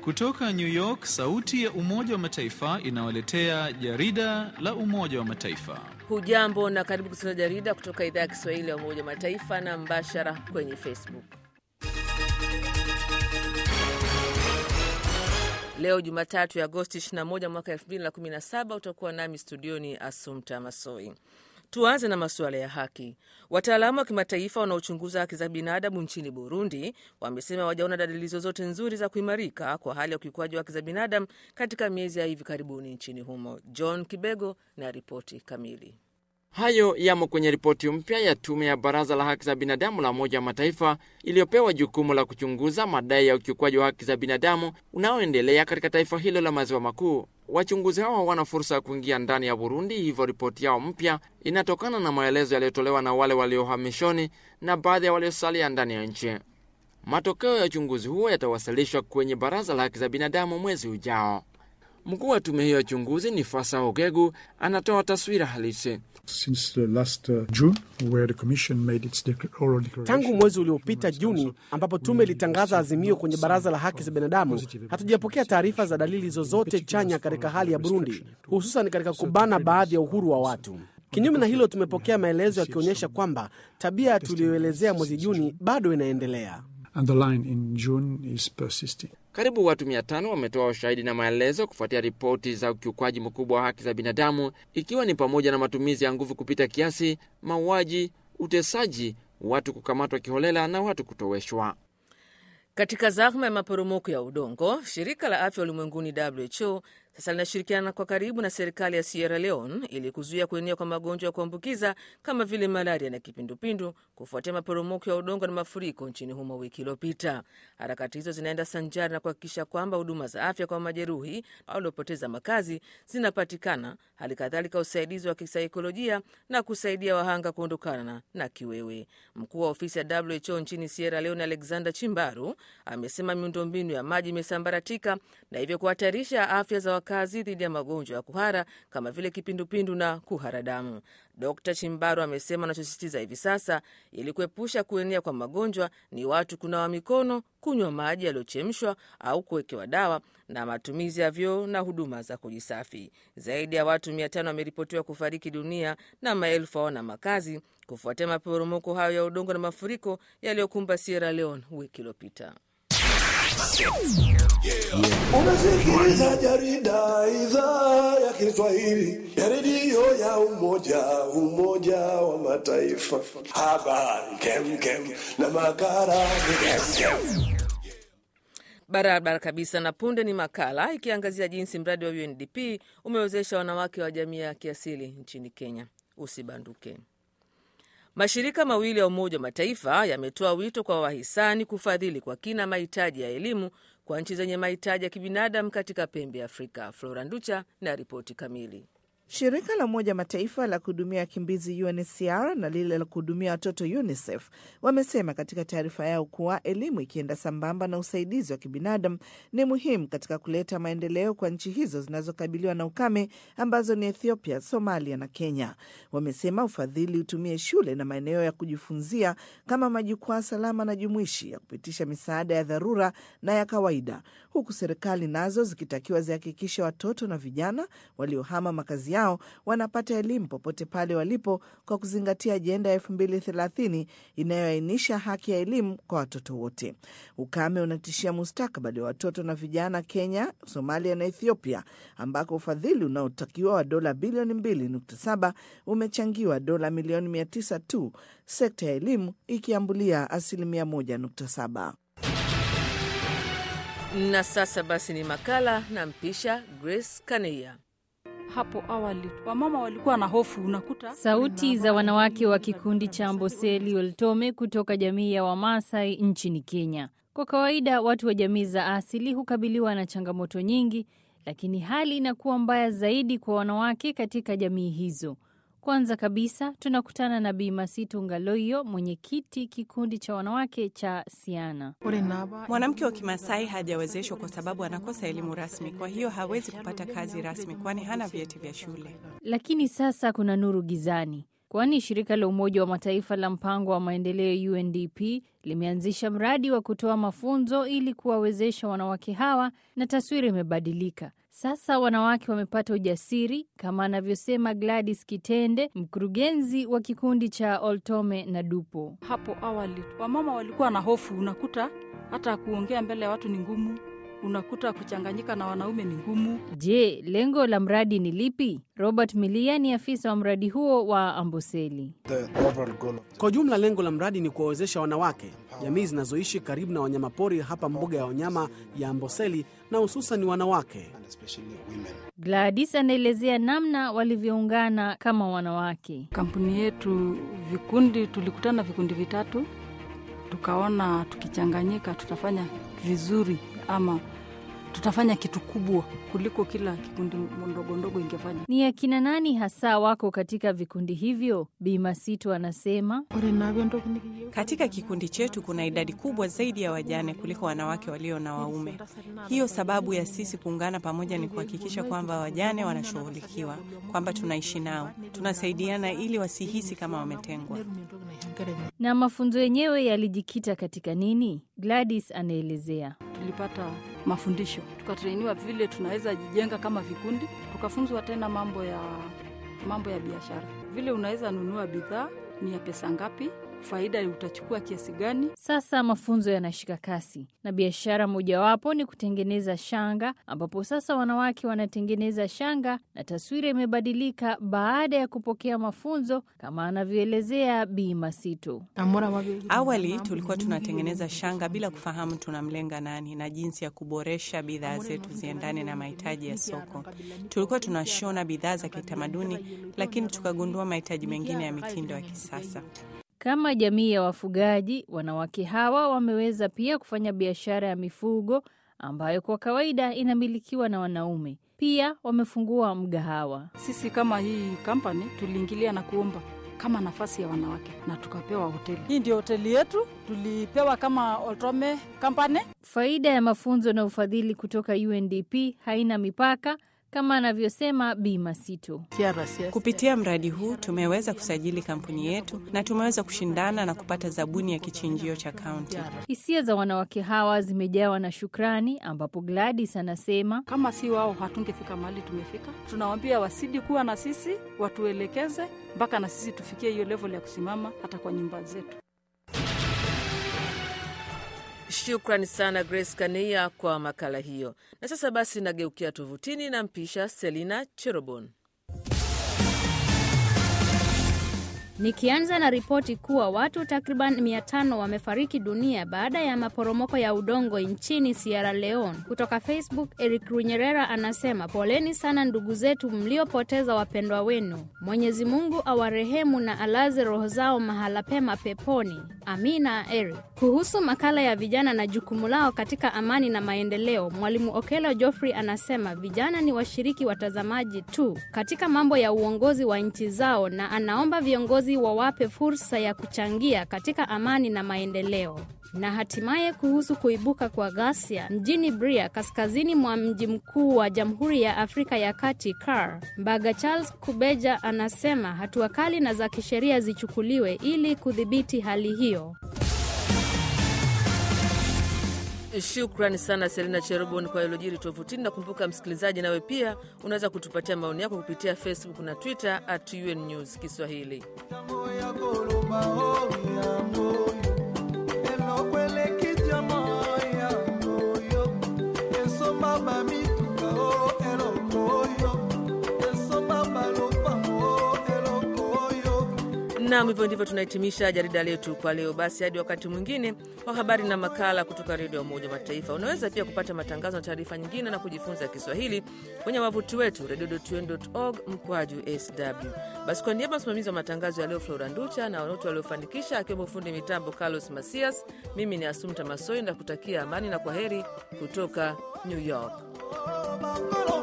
Kutoka New York, sauti ya Umoja wa Mataifa inawaletea jarida la Umoja wa Mataifa. Hujambo na karibu kusikiliza jarida kutoka idhaa ya Kiswahili ya Umoja wa Mataifa na mbashara kwenye Facebook. Leo Jumatatu ya Agosti 21 mwaka 2017, utakuwa nami studioni Asumta Masoi. Tuanze na masuala ya haki. Wataalamu wa kimataifa wanaochunguza haki za binadamu nchini Burundi wamesema wajaona dalili zozote nzuri za kuimarika kwa hali ya ukiukwaji wa haki za binadamu katika miezi ya hivi karibuni nchini humo. John Kibego na ripoti kamili. Hayo yamo kwenye ripoti mpya ya tume ya Baraza la Haki za Binadamu la Umoja wa Mataifa iliyopewa jukumu la kuchunguza madai ya ukiukwaji wa haki za binadamu unaoendelea katika taifa hilo la maziwa makuu. Wachunguzi hao hawana fursa ya kuingia ndani ya Burundi, hivyo ripoti yao mpya inatokana na maelezo yaliyotolewa na wale waliohamishoni na baadhi ya waliosalia ndani ya nchi. Matokeo ya uchunguzi huo yatawasilishwa kwenye Baraza la Haki za Binadamu mwezi ujao. Mkuu wa tume hiyo ya uchunguzi ni Fasa Ogegu anatoa taswira halisi. Tangu mwezi uliopita Juni, ambapo tume ilitangaza azimio kwenye baraza la haki za binadamu, hatujapokea taarifa za dalili zozote chanya katika hali ya Burundi, hususan katika kubana baadhi ya uhuru wa watu. Kinyume na hilo, tumepokea maelezo yakionyesha kwamba tabia tuliyoelezea mwezi Juni bado inaendelea. Karibu watu mia tano wametoa ushahidi na maelezo kufuatia ripoti za ukiukwaji mkubwa wa haki za binadamu, ikiwa ni pamoja na matumizi ya nguvu kupita kiasi, mauaji, utesaji, watu kukamatwa kiholela na watu kutoweshwa. Katika zahma ya maporomoko ya udongo, shirika la afya ulimwenguni WHO sasa linashirikiana kwa karibu na serikali ya Sierra Leone ili kuzuia kuenea kwa magonjwa ya kuambukiza kama vile malaria na kipindupindu kufuatia maporomoko ya udongo na mafuriko nchini humo wiki iliyopita. Harakati hizo zinaenda sanjari na kuhakikisha kwamba huduma za afya kwa majeruhi au waliopoteza makazi zinapatikana, hali kadhalika usaidizi wa kisaikolojia na kusaidia wahanga kuondokana na kiwewe. Mkuu wa ofisi ya WHO nchini Sierra Leone, Alexander Chimbaru, amesema miundombinu ya maji imesambaratika na hivyo kuhatarisha afya za wakazi dhidi ya magonjwa ya kuhara kama vile kipindupindu na kuhara damu. Dkt Chimbaru amesema anachosisitiza hivi sasa ili kuepusha kuenea kwa magonjwa ni watu kunawa mikono, kunywa maji yaliyochemshwa au kuwekewa dawa na matumizi ya vyoo na huduma za kujisafi. Zaidi ya watu mia tano wameripotiwa kufariki dunia na maelfu hawana makazi kufuatia maporomoko hayo ya udongo na mafuriko yaliyokumba Sierra Leone wiki iliyopita. Unasikiliza jarida idhaa ya Kiswahili ya redio ya Umoja Umoja wa Mataifa. Habari kemkem na makala kemkem. Barabara kabisa. Na punde ni makala ikiangazia jinsi mradi wa UNDP umewezesha wanawake wa jamii ya kiasili nchini Kenya. Usibanduke. Mashirika mawili ya Umoja wa Mataifa yametoa wito kwa wahisani kufadhili kwa kina mahitaji ya elimu kwa nchi zenye mahitaji ya kibinadamu katika pembe ya Afrika. Flora Nducha na ripoti kamili. Shirika la Umoja Mataifa la kuhudumia wakimbizi UNHCR na lile la kuhudumia watoto UNICEF wamesema katika taarifa yao kuwa elimu ikienda sambamba na usaidizi wa kibinadamu ni muhimu katika kuleta maendeleo kwa nchi hizo zinazokabiliwa na ukame ambazo ni Ethiopia, Somalia na Kenya. Wamesema ufadhili utumie shule na maeneo ya kujifunzia kama majukwaa salama na jumuishi ya kupitisha misaada ya dharura na ya kawaida, huku serikali nazo zikitakiwa zihakikishe watoto na vijana waliohama makazi yao wanapata elimu popote pale walipo kwa kuzingatia ajenda ya elfu mbili thelathini inayoainisha haki ya elimu kwa watoto wote. Ukame unatishia mustakabali wa watoto na vijana Kenya, Somalia na Ethiopia, ambako ufadhili unaotakiwa wa dola bilioni mbili nukta saba umechangiwa dola milioni mia tisa tu, sekta ya elimu ikiambulia asilimia moja nukta saba. Na sasa basi ni makala na mpisha Grace Kaneia. Hapo awali wamama walikuwa na hofu, unakuta Sauti za wanawake wa kikundi cha Amboseli Oltome kutoka jamii ya Wamasai nchini Kenya. Kwa kawaida watu wa jamii za asili hukabiliwa na changamoto nyingi, lakini hali inakuwa mbaya zaidi kwa wanawake katika jamii hizo. Kwanza kabisa tunakutana na Bi Masitu Ngaloyo, mwenyekiti kikundi cha wanawake cha Siana. Mwanamke wa Kimasai hajawezeshwa kwa sababu anakosa elimu rasmi, kwa hiyo hawezi kupata kazi rasmi, kwani hana vyeti vya shule. Lakini sasa kuna nuru gizani. kwani shirika la Umoja wa Mataifa la mpango wa maendeleo UNDP limeanzisha mradi wa kutoa mafunzo ili kuwawezesha wanawake hawa, na taswira imebadilika. Sasa wanawake wamepata ujasiri kama anavyosema Gladys Kitende, mkurugenzi wa kikundi cha Oltome na Dupo. Hapo awali wamama walikuwa na hofu, unakuta hata kuongea mbele ya watu ni ngumu, unakuta kuchanganyika na wanaume ni ngumu. Je, lengo la mradi ni lipi? Robert Milia ni afisa wa mradi huo wa Amboseli. Kwa ujumla, lengo la mradi ni kuwawezesha wanawake, jamii zinazoishi karibu na wanyamapori hapa mbuga ya wanyama ya Amboseli, na hususan wanawake. Gladys anaelezea namna walivyoungana kama wanawake. Kampuni yetu vikundi, tulikutana vikundi vitatu, tukaona tukichanganyika tutafanya vizuri ama tutafanya kitu kubwa kuliko kila kikundi ndogo ndogo ingefanya. Ni akina nani hasa wako katika vikundi hivyo? Bi Masito anasema Katika kikundi chetu kuna idadi kubwa zaidi ya wajane kuliko wanawake walio na waume. Hiyo sababu ya sisi kuungana pamoja ni kuhakikisha kwamba wajane wanashughulikiwa, kwamba tunaishi nao, tunasaidiana ili wasihisi kama wametengwa. na mafunzo yenyewe yalijikita katika nini? Gladys anaelezea. Tulipata mafundisho, tukatrainiwa vile tunaweza jijenga kama vikundi, tukafunzwa tena mambo ya mambo ya biashara, vile unaweza nunua bidhaa ni ya pesa ngapi, faida utachukua kiasi gani. Sasa mafunzo yanashika kasi na biashara mojawapo ni kutengeneza shanga, ambapo sasa wanawake wanatengeneza shanga na taswira imebadilika baada ya kupokea mafunzo, kama anavyoelezea Bi Masito. Awali tulikuwa tunatengeneza shanga bila kufahamu tunamlenga nani na jinsi ya kuboresha bidhaa zetu ziendane na mahitaji ya soko. Tulikuwa tunashona bidhaa za kitamaduni, lakini tukagundua mahitaji mengine ya mitindo ya kisasa. Kama jamii ya wafugaji, wanawake hawa wameweza pia kufanya biashara ya mifugo ambayo kwa kawaida inamilikiwa na wanaume. Pia wamefungua mgahawa. Sisi kama hii kampani tuliingilia na kuomba kama nafasi ya wanawake na tukapewa hoteli. Hii ndio hoteli yetu, tulipewa kama Oltome Company. Faida ya mafunzo na ufadhili kutoka UNDP haina mipaka kama anavyosema Bi Masito. Kupitia mradi huu tumeweza kusajili kampuni yetu na tumeweza kushindana na kupata zabuni ya kichinjio cha kaunti. Hisia za wanawake hawa zimejawa na shukrani, ambapo Gladys anasema Kama si wao hatungefika mahali tumefika. Tunawambia wasidi kuwa na sisi, watuelekeze mpaka na sisi tufikie hiyo level ya kusimama hata kwa nyumba zetu. Shukrani sana Grace Kania kwa makala hiyo. Na sasa basi, nageukia tovutini na mpisha Selina Cherobon. Nikianza na ripoti kuwa watu takriban 500 wamefariki dunia baada ya maporomoko ya udongo nchini Sierra Leone. Kutoka Facebook, Eric Runyerera anasema poleni sana ndugu zetu mliopoteza wapendwa wenu. Mwenyezi Mungu awarehemu na alaze roho zao mahala pema peponi. Amina Eric. Kuhusu makala ya vijana na jukumu lao katika amani na maendeleo, Mwalimu Okelo Geoffrey anasema vijana ni washiriki watazamaji tu katika mambo ya uongozi wa nchi zao na anaomba viongozi wawape fursa ya kuchangia katika amani na maendeleo. Na hatimaye kuhusu kuibuka kwa ghasia mjini Bria, kaskazini mwa mji mkuu wa Jamhuri ya Afrika ya Kati, CAR, Mbaga Charles Kubeja anasema hatua kali na za kisheria zichukuliwe ili kudhibiti hali hiyo. Shukrani sana Selina Cherobon kwa ilojiri tovutini. Nakumbuka msikilizaji, nawe pia unaweza kutupatia maoni yako kupitia Facebook na Twitter at UN News Kiswahili. Nam, hivyo ndivyo tunahitimisha jarida letu kwa leo. Basi hadi wakati mwingine wa habari na makala kutoka redio ya Umoja wa Mataifa. Unaweza pia kupata matangazo na taarifa nyingine na kujifunza Kiswahili kwenye wavuti wetu redio.un.org mkwaju sw. Basi kwa niaba msimamizi wa matangazo ya leo Flora Nducha na wote waliofanikisha akiwemo fundi mitambo Carlos Masias, mimi ni Asumta Masoi na kutakia amani na kwa heri kutoka New York.